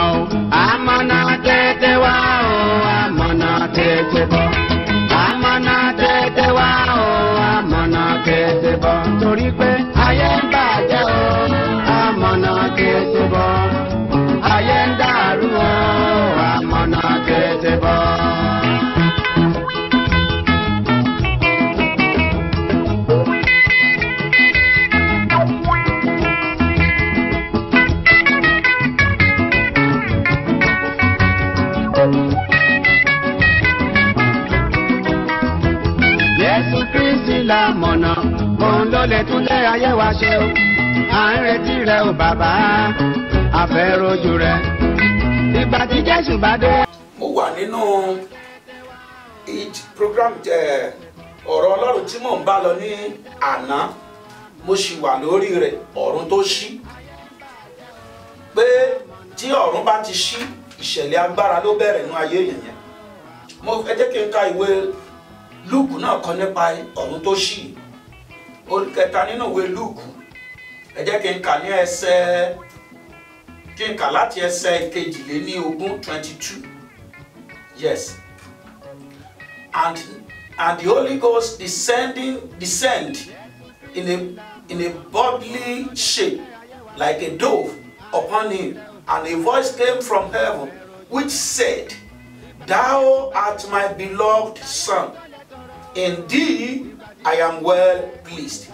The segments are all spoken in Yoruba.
o amọ̀nà tètè wá o amọ̀nà tètè bọ̀ amọ̀nà tètè wá o amọ̀nà tètè bọ̀ torí pé ayé ń bàjẹ́ o amọ̀nà tètè bọ̀ ayé ń dàrú o amọ̀nà tètè bọ̀. Jésù Kristi la mọ̀nà, òun ló lè tún lé ayé wa ṣe o. À ń retí rẹ o bàbá, a fẹ́ rojú rẹ. Ìgbà tí Jésù bá dé. mo wà nínú eid program jẹ ọ̀rọ̀ ọlọ́run tí mò ń bá lọ ní àná mo sì wà lórí rẹ̀ ọ̀run tó ṣí pé tí ọ̀run bá ti ṣí ìṣẹ̀lẹ̀ agbára ló bẹ̀rẹ̀ nínú ayé èèyàn yẹn mo ẹ jẹ́ kí n ka ìwé lúùkù náà kan nípa ọ̀run tó ṣí orí kẹta nínú ìwé lúùkù ẹ jẹ́ kí n kà ní ẹsẹ̀ kí n kà láti ẹsẹ̀ kejìléní ogún twenty two yes and and the holy ghost descending descend in a in a bodily shape like a dove upon him and a voice came from heaven which said thou art my beloved son in thee i am well pleased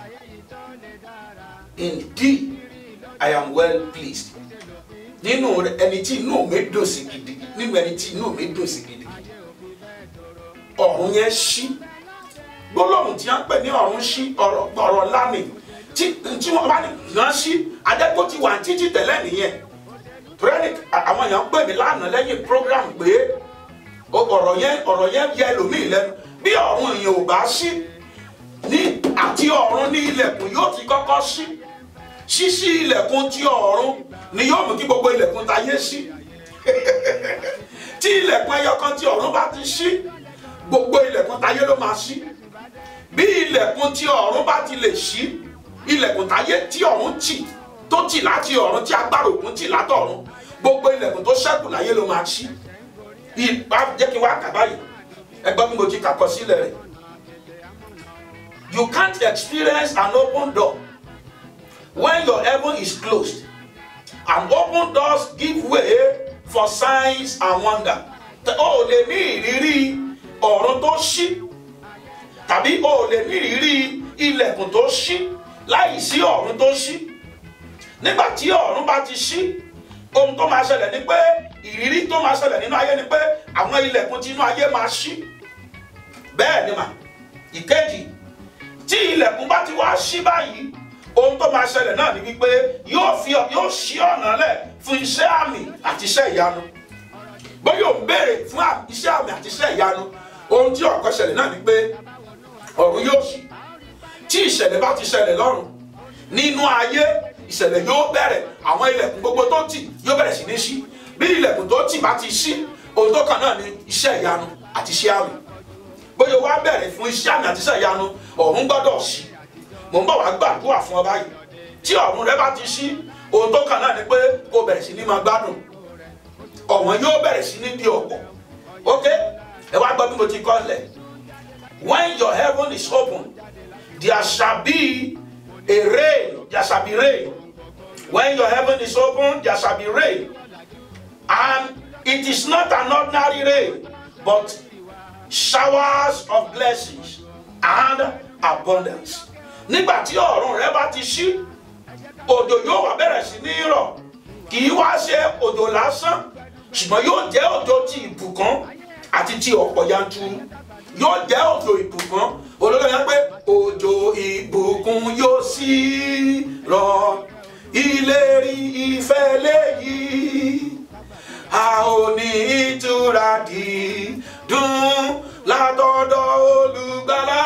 in thee i am well pleased nínú rẹ ẹni tí inú mi dùn sí gidi nínú ẹni tí inú mi dùn sí gidi ọ̀run yẹn ṣí gbólóhùn tí wọ́n pè ní ọ̀run ṣí ọ̀rọ̀ ọ̀rọ̀ lánìí tí tí wọ́n bá ní yàn ṣí adẹ́kọ̀ ti wà títí tẹ̀lẹ́ nìyẹn torí àwọn èèyàn pè mí lánàá lẹ́yìn program pé ọ̀rọ̀ yẹn ọ̀rọ̀ yẹn yẹ ẹlòmíì lẹ́nu bí ọ̀run èèyàn ò bá ṣí ní àti ọ̀run ní ilẹ̀kùn yóò ti kọ́kọ́ ṣí ṣíṣí ilẹ̀kùn ti ọ̀run ni yóò mú kí gbogbo ilẹ̀kùn tayé ṣí tí ilẹ̀kùn ẹyọ kan ti ọ̀run bá ti ṣí gbogbo ilẹ̀kùn tayé ló máa ṣí bí ilẹ̀kùn ti ọ̀run bá ti lè ṣí ilẹ̀kùn tayé tí ọ̀run tì tó tì láti ọ̀run tí agbára òkun tì látọ̀run gbogbo ilẹ̀kùn tó ṣẹ́kù láyé ló máa ṣí ìbá jẹ́ kí n wá kà báyìí ẹgbọ́n bí mo ti kàkọ sílẹ̀ rẹ̀ you can't experience an open door when your heaven is closed and open doors give way for signs and wonder o ò lè ní ìrírí ọ̀run tó ṣí tàbí o ò lè ní ìrírí ilẹ̀kùn tó ṣí láì sí ọ̀run tó ṣí nígbà tí ọ̀run bá ti ṣí ohun tó máa ṣẹlẹ̀ ni pé ìrírí tó máa ṣẹlẹ̀ nínú ayé ni pé àwọn ilẹ̀kùn tí inú ayé máa ṣí bẹ́ẹ̀ ni mà ìkejì tí ilẹ̀kùn bá ti wá ṣí báyìí ohun tó máa ṣẹlẹ̀ náà ni wípé yóò fi yóò ṣí ọ̀nà lẹ̀ fún iṣẹ́ àmì àti iṣẹ́ ìyanu bóyá ò ń béèrè fún iṣẹ́ àmì àti iṣẹ́ ìyanu ohun tí ọ̀kọ́ ṣẹlẹ̀ náà ni pé ọ̀run yóò ṣí tí ìṣẹ̀lẹ̀ bá ti ṣẹlẹ̀ lọ́run nínú ayé ìṣẹ̀lẹ̀ yóò bẹ̀rẹ̀ àwọn ilẹ̀kùn gbogbo tó tì yóò bẹ̀rẹ̀ sí ní ṣí bí ilẹ̀kùn tó tì bá ti ṣí ohun tó kàn náà ni iṣẹ́ ìyanu àti iṣẹ́ àmì bóyá o wá bẹ̀rẹ̀ fún iṣẹ́ àmì àti iṣẹ́ ìyanu ọ̀run gbọ́dọ̀ ṣí mò ń bọ̀ wá gbàdúrà fún ọ báyìí tí ọ̀run rẹ bá ti ṣí ohun tó kàn náà ni pé kó bẹ̀rẹ̀ sí ní máa gbádùn ọ̀wọ́n yóò bẹ̀rẹ̀ sí ní di ọ̀pọ̀ ok ẹ wá gbọ́ bí mo ti kọ́ lẹ̀ when your heaven is open there shall be a rain there shall be rain when your heaven is open there shall be rain and it is not an ordinary rain but showers of blessings and abundance nígbà tí ọ̀run rẹ bá ti ṣí òjò yóò wá bẹ̀rẹ̀ sí ní rọ̀ kì í wá ṣe òjò lásán ṣùgbọ́n yóò jẹ́ òjò ti ìbùkún àti ti ọ̀pọ̀ yanturu yóò jẹ́ òjò ìbùkún olórí yẹn pé òjò ìbùkún yóò sì rọ̀ ìlérí ìfẹ́ léyìí a ò ní ìtura dídùn látọ̀dọ̀ olùgbàlà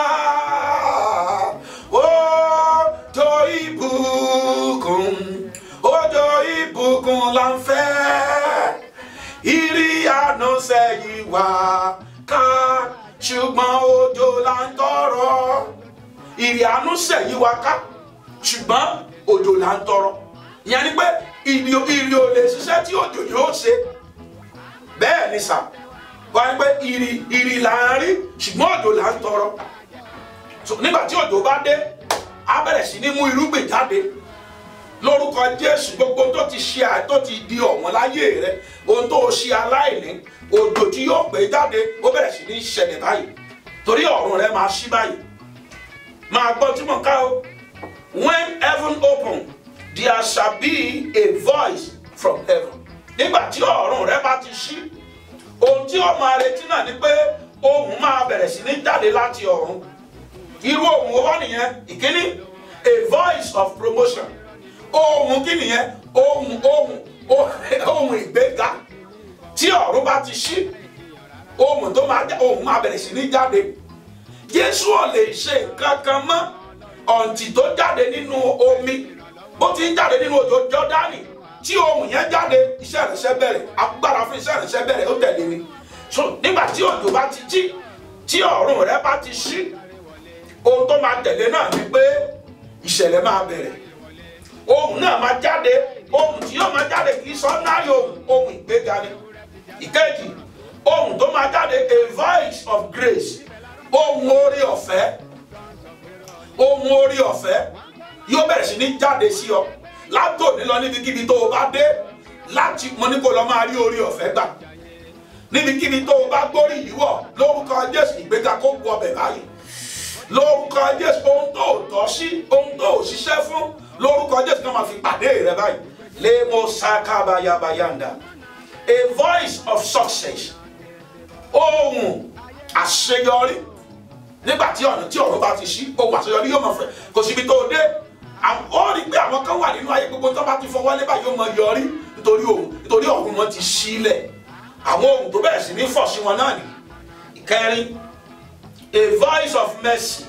òjò ìbùkún òjò ìbùkún là ń fẹ́ ìrì àná sẹ́yìn wá ká ṣùgbọ́n òjò là ń tọrọ ìrì àánú sẹ́yìn wá ká ṣùgbọ́n òjò là ń tọrọ ìyẹn ni pé ìrì ìrì ò lè ṣiṣẹ́ tí òjò yóò ṣe bẹ́ẹ̀ ni sà wáyé pé ìrì ìrì là ń rí ṣùgbọ́n òjò là ń tọrọ So, nígbà tí òjò bá dé á bẹ̀rẹ̀ sí ní mú irúgbìn jáde lórúkọ jésù gbogbo tó ti ṣe à tó ti di ọ̀wọ́n láyé rẹ ohun tó ṣe aláìní òjò tí yóò pè jáde ó bẹ̀rẹ̀ sí ní ṣẹlẹ̀ báyìí torí ọ̀run rẹ máa ṣí báyìí máa gbọ́ tí mo ká o when heaven open there shall be a voice from heaven nígbà tí ọ̀run rẹ bá ti ṣí ohun tí ó máa retí náà ni pé ohùn máa bẹ̀rẹ̀ sí ní jáde láti ọ̀run irú ohùn wo wá nìyẹn ìkíní a voice of promotion ohùn kí nìyẹn ohùn ohùn ohùn ìgbéga tí ọ̀run bá ti ṣí ohùn tó máa já ohùn máa bẹ̀rẹ̀ sí ní jáde jésù ò lè ṣe nǹkan kan mọ́ ọ̀ǹtì tó jáde nínú omi bó ti ń jáde nínú òjò jọ́dánì tí ohùn yẹn jáde iṣẹ́ ìrìnsẹ́ bẹ̀rẹ̀ agbára fún iṣẹ́ ìrìnsẹ́ bẹ̀rẹ̀ ó tẹ̀lé ni so nígbà tí òjò bá ti jí tí ọ̀run rẹ bá ti ṣí ohun tó máa tẹ̀lé náà ni pé ìṣẹ̀lẹ̀ máa bẹ̀rẹ̀ ohùn náà máa jáde ohùn tí yóò máa jáde kì í sọ náà ohùn ohùn ìgbéga ni ìkejì ohùn tó máa jáde a voice of grace ohùn orí ọ̀fẹ́ ohùn orí ọ̀fẹ́ yóò bẹ̀rẹ̀ sí ní jáde sí ọ látòní lọ níbikíbi tó o bá dé láti mo ní kó lọ máa rí orí ọ̀fẹ́ gbà níbikíbi tó o bá gbórí yìí wọ̀ lórúkọ jésù ìgbéga kó wọ ọbẹ̀ báyìí lórúkọ jésù ohun tó o tọ́ sí ohun tó o ṣiṣẹ́ fún lórúkọ jésù náà máa fi pàdé rẹ báyìí lemo sakabayabayanda a voice of success ohun àṣeyọrí nígbà tí ọ̀nà tí ọ̀run bá ti ṣí ohun àṣeyọrí yóò máa fẹ̀ kò síbi tó o dé ó rí i pé àwọn kan wà nínú ayé gbogbo tó bá ti fọwọ́ lé báyìí yóò máa yọrí nítorí ohun nítorí ọ̀run wọn ti ṣílẹ̀ àwọn ohun tó bẹ̀rẹ̀ sí ní fọ̀ sí wọn náà ní ìkẹrin a voice of mercy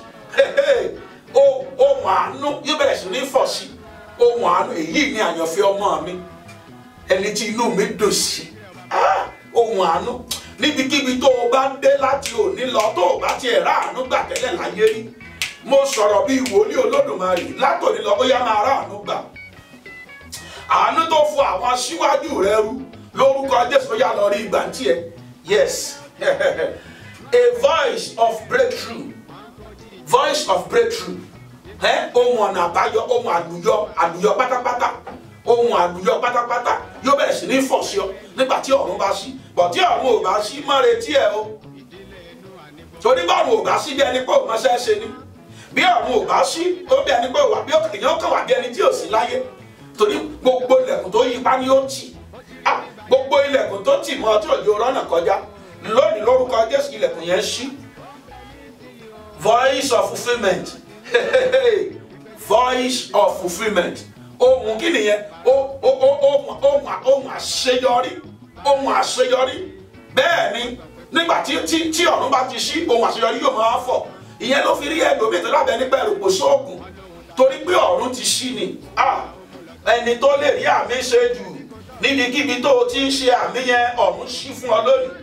ohun àánú yóò bẹ̀rẹ̀ sí ní fọ̀ sí ohun àánú èyí ni àyànfẹ́ ọmọ mi ẹni tí inú mi dùn sí ohun àánú níbikíbi tó o bá dé láti òní lọ tó o bá tiẹ̀ rà àánú gbà tẹ́lẹ̀ láyé rí mo sọ̀rọ̀ bíi wòlíì olódùmarè látòní lọ bóyá máa rà àánú gbà àánú tó fún àwọn aṣíwájú rẹ rú lórúkọ jésù yà lọ rí ìgbà tiẹ̀ yes a voice of breakthrough voice of breakthrough ẹ ohun ọ̀nà àbáyọ ohun àlùyọ àlùyọ pátápátá ohun àlùyọ pátápátá yóò bẹ̀rẹ̀ sí ní fọ̀ sí ọ nígbà tí ọ̀run bá ṣí bọ̀ tí ọ̀run ò bá ṣí má retí ẹ o torí báwọn ò bá ṣí bí ẹni pé òun máṣẹ́ ṣe ni bí ọ̀run ò bá ṣí ó bí ẹni pé wà bí èèyàn kàn wà bí ẹni tí ò sí láyé torí gbogbo ilẹ̀kùn tó yí pa ni ó tì gbogbo ilẹ̀kùn tó tì mọ́ tí òjò rọ́nà kọjá lónìí lórúkọ jésù ilẹ̀kùn yẹn ṣí voice of fulfilment voice of fulfilment ohun kí nìyẹn ohun ohun àṣeyọrí ohun àṣeyọrí bẹ́ẹ̀ ni nígbà tí tí tí ọ̀run bá ti ṣí ohun àṣeyọrí yóò máa fọ̀ ìyẹn ló fi rí ẹlòmíì tó lábẹ́ nípa ẹ̀rù kò sóògùn torí pé ọ̀run ti ṣí ni ẹni tó lè rí àmì ṣe jù níbikíbi tó o ti ń ṣe àmì yẹn ọ̀run ṣí fún ọ lónìí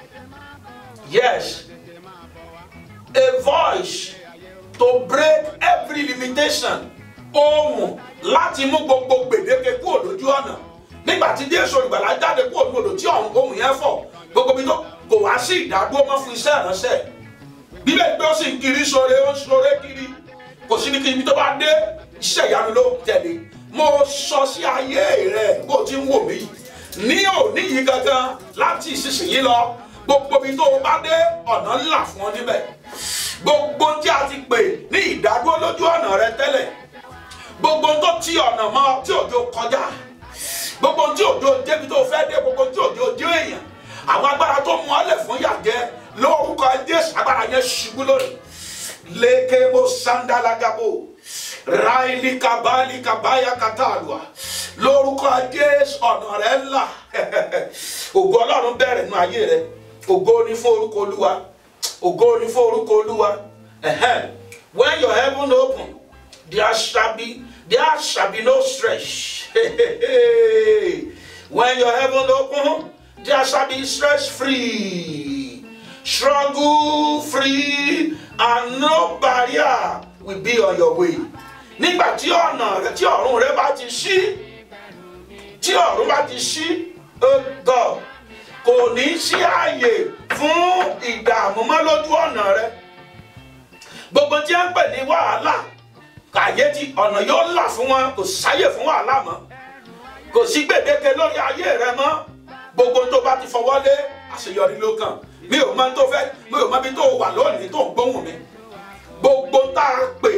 yes a voice to break every limitation ohùn láti mú gbogbo gbèdéke kúrò lójú ọ̀nà nígbà tí jésù olùgbàlà jáde kúrò ní odò tí ohùn yẹn fọ̀ gbogbo bí tó kò wá sí ìdádúró mọ́ fún iṣẹ́ ìránṣẹ́ bíbẹ̀ pé ó sì ń kiri sore ó ń sore kiri kò sí ní kí ibi tó bá dé iṣẹ́ ìyanu ló tẹ̀lé mo sọ sí ayé rẹ bó ti ń wò mí ní òní yìí gangan láti ìsinsìnyí lọ gbogbo ibi tó o bá dé ọ̀nà ńlá fún ọ níbẹ̀ gbogbo tí a ti pè ní ìdádúró lójú ọ̀nà rẹ tẹ́lẹ̀ gbogbo tó ti ọ̀nà mọ́ tí òjò kọjá gbogbo tí òjò débi tó fẹ́ dé gbogbo tí òjò dé èèyàn àwọn agbára tó mú ọlẹ̀ fún yàgẹ́ lórúkọ jésù agbára yẹn ṣubú lónìí lékebo sandalagabo raili kabali kabaya katalua lórúkọ jésù ọ̀nà rẹ ńlá ògo ọlọ́run bẹ̀rẹ̀ nínú ayé rẹ ògo ní fún orúkọ olúwa ògo ní fún orúkọ olúwa when your heaven open there shall be there shall be no stress when your heaven open there shall be stress free struggle free and no barrier will be on your way nígbà tí ọ̀nà rẹ tí ọ̀run rẹ bá ti ṣí tí ọ̀run bá ti ṣí ọgọ́ kò ní sí ààyè fún ìdààmú mọ́ lójú ọ̀nà rẹ gbogbo tí a ń pè ní wàhálà kàyé tí ọ̀nà yóò là fún wọn kò sáyè fún wàhálà mọ́ kò sí gbèdéke lórí ayé rẹ mọ́ gbogbo tó bá ti fọwọ́ lé àṣeyọrí ló kàn mi ò mọ tó fẹ́ mi ò mọ bí tó wà lónìí tó ń gbóhùn mi gbogbo tá a pè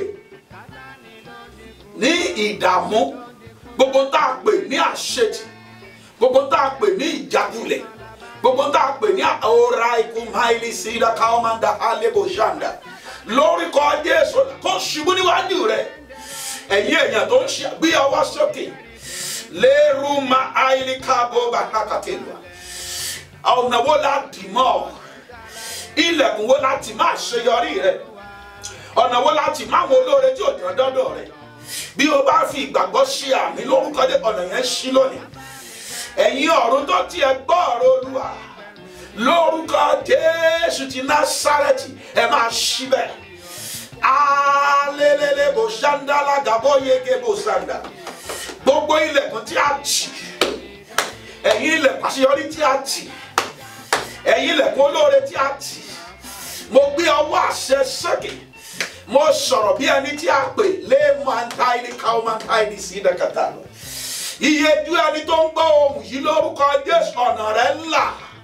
ní ìdààmú gbogbo tá a pè ní àṣetì gbogbo tá a pè ní ìjákulẹ̀ gbogbo tá a pè ní ọ̀rá ikú máìlì sídà káwọ́mọ́ndà alebo ṣàǹdà lórúkọ Jésù kó ṣubú níwájú rẹ ẹ̀yin èèyàn tó ń ṣe gbé ọwọ́ sókè lérú ma àìlí káàbọ̀ bàtà kàtẹ́lù ọ̀nà wo la dì mọ́ ilẹ̀kùn wo la tì máa ṣeyọrí rẹ ọ̀nà wo la tì máa wọn olóore tí ò dán dọ́dọ̀ rẹ bí o bá fi ìgbàgbọ́ ṣe àmì lórúkọ dé ọ̀nà yẹn ṣí lónìí ẹ̀yin ọ̀run tó tiẹ̀ gbọ́ ọ̀rọ̀ olúwa lórúkọ jésù ti násárẹ́tì ẹ máa ṣí bẹ́ẹ̀ alelele bò ṣáńdálà gàbọ̀ yege bò ṣáńdà gbogbo ilẹ̀kùn tí a tì ẹ̀yin ilẹ̀kùn àṣeyọrí tí a tì ẹ̀yin ilẹ̀kùn olóore tí a tì mo gbé ọwọ́ àṣẹ sókè mo sọ̀rọ̀ bí ẹni tí a pè lé mantaini káwọn mantaini sí ìdẹ́kẹta lọ iye ju ẹni tó ń gbọ́ ohùn yìí lórúkọ jésù ọ̀nà rẹ̀ ńlá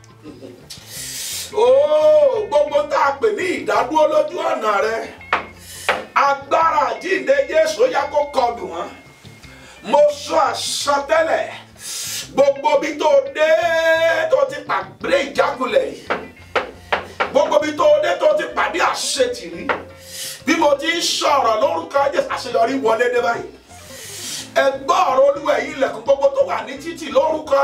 ooo gbogbo tá a pè ní ìdádúró lójú ọ̀nà rẹ̀ agbára àjíǹde jésù ó yá kó kọlù wọn mo sọ àsọtẹ́lẹ̀ gbogbo bí tó dé tó ti pàdé ìjákulẹ̀ yìí gbogbo bí tó dé tó ti pàdé àṣetìrí bí mo ti ń sọ̀rọ̀ lórúkọ jésù àṣeyọrí wọlé dé báyìí ẹgbọ́ ọ̀rọ̀ olúwa ẹ̀yin ilẹ̀kùn gbogbo tó wà ní títì lórúkọ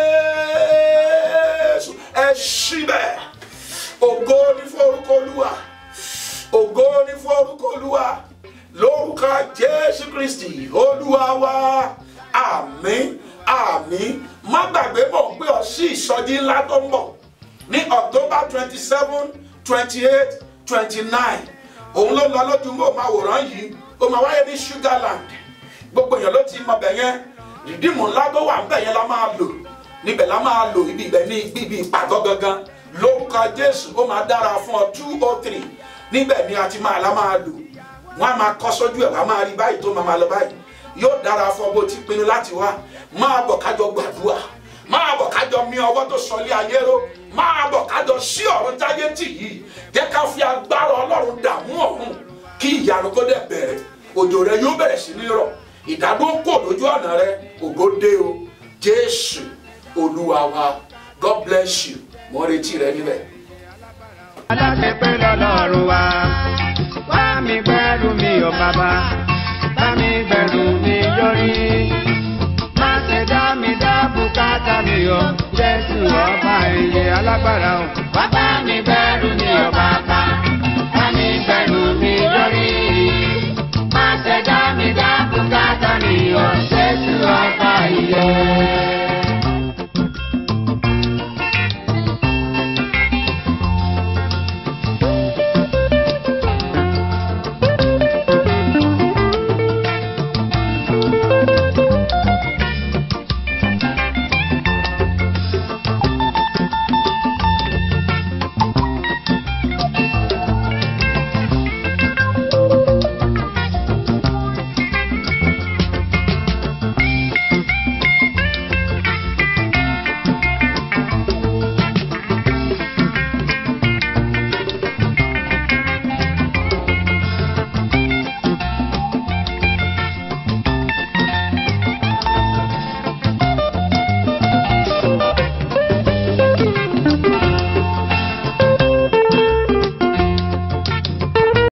jésù ẹ ṣí bẹ́ẹ̀ ògo ní fún orúkọ olúwa ògo ní fún orúkọ olúwa lórúkọ jésù kristi olúwa wa àmín àmín má gbàgbé mọ̀ pé ọ sí ìsọjí ńlá tó ń bọ̀ ní october twenty seven twenty eight twenty nine òun ló lọ lójú mọ́ òmáwòrán yìí ó máa wáyé ní sugarland gbogbo èèyàn ló ti mọ bẹ̀ yẹn rìdíìmù ńlá tó wà ńbẹ̀ yẹn la máa lò níbẹ̀ la máa lò ibi ibẹ̀ ní ibi ìpàgọ́ gangan lórúkọ jésù ó máa dára fún ọ two oh three níbẹ̀ ni a ti máa la máa lò wọ́n á máa kọ́ sójú ẹ̀ wá máa rí báyìí tó máa máa lọ báyìí yóò dára fún ọ bó ti pinnu láti wá máa bọ̀ kájọ gbàdúrà máa bọ̀ kájọ mi ọwọ́ tó sọlé ayé ró máa bọ̀ kájọ sí ọ̀run táyé tì yìí jẹ́ ká fi agbára ọlọ́run dààmú ọ̀hún kí ìyanu kó dẹ̀ bẹ̀rẹ̀ òjò rẹ yóò bẹ̀rẹ̀ sí ní rọ̀ ìdádúró kò lójú ọ̀nà rẹ ògo dé o jésù olúwa wa god bless you mo ń retí rẹ níbẹ̀. aláṣepé lọ́lọ́run wa wá mi gbẹ́rù mi ò bàbá bá mi gbẹ́rù mi yọrí má ṣe dá mi dá bùkátà mi o jésù ọba ìyè alágbára o wá bá mi gbẹ́rù mi ò bàbá bá mi gbẹ́rù mi yọrí má ṣe dá mi dá bùkátà mi o jésù ọba ìyè.